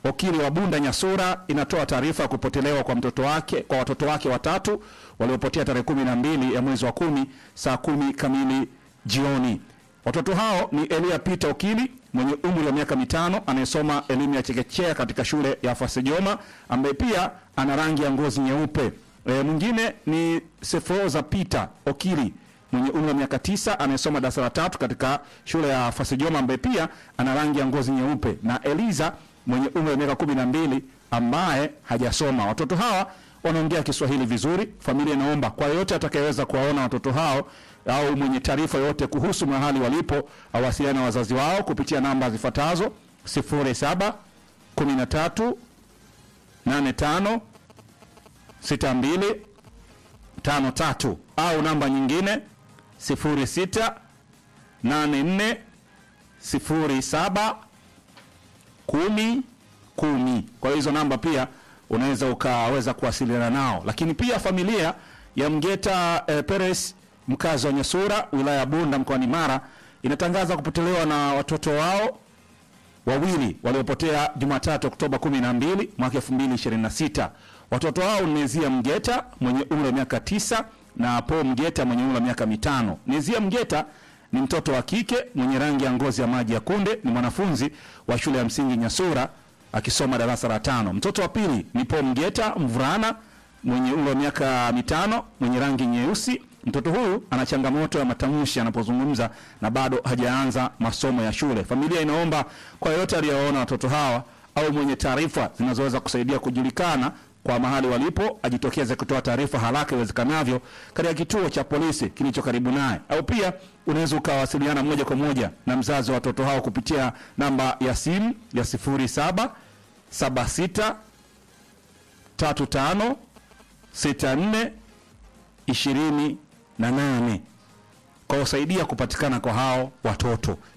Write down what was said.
Okili wa Bunda Nyasura inatoa taarifa ya kupotelewa kwa mtoto wake kwa watoto wake watatu waliopotea tarehe kumi na mbili ya mwezi wa kumi saa kumi kamili jioni. Watoto hao ni Elia Peter Okili mwenye umri wa miaka mitano anayesoma elimu ya chekechea katika shule ya Fasejoma ambaye pia ana rangi ya ngozi nyeupe. E, mwingine ni Sefoza Peter Okili mwenye umri wa miaka tisa anayesoma darasa la tatu katika shule ya Fasejoma ambaye pia ana rangi ya ngozi nyeupe na Eliza mwenye umri wa miaka kumi na mbili ambaye hajasoma. Watoto hawa wanaongea Kiswahili vizuri. Familia inaomba kwa yeyote atakayeweza kuwaona watoto hao au mwenye taarifa yoyote kuhusu mahali walipo awasiliane na wazazi wao kupitia namba zifuatazo 07 13 85 62 53 au namba nyingine 06 84 07 kumi kumi. Kwa hiyo hizo namba pia unaweza ukaweza kuwasiliana nao, lakini pia familia ya Mgeta eh, Peres mkazi wa Nyasura wilaya ya Bunda mkoani Mara inatangaza kupotelewa na watoto wao wawili waliopotea Jumatatu Oktoba 12 mwaka 2026. Watoto hao ni Nezia Mgeta mwenye umri wa miaka tisa na Paul Mgeta mwenye umri wa miaka mitano. Nezia Mgeta ni mtoto wa kike mwenye rangi ya ngozi ya maji ya kunde, ni mwanafunzi wa shule ya msingi Nyasura akisoma darasa la tano. Mtoto wa pili ni Paul Mgeta mvulana mwenye umri wa miaka mitano mwenye rangi nyeusi. Mtoto huyu ana changamoto ya matamshi anapozungumza na bado hajaanza masomo ya shule. Familia inaomba kwa yeyote aliyewaona watoto hawa au mwenye taarifa zinazoweza kusaidia kujulikana kwa mahali walipo ajitokeze kutoa taarifa haraka iwezekanavyo katika kituo cha polisi kilicho karibu naye, au pia unaweza ukawasiliana moja kwa moja na mzazi wa watoto hao kupitia namba ya simu ya 07 76 35 64 28 kwa kusaidia kupatikana kwa hao watoto.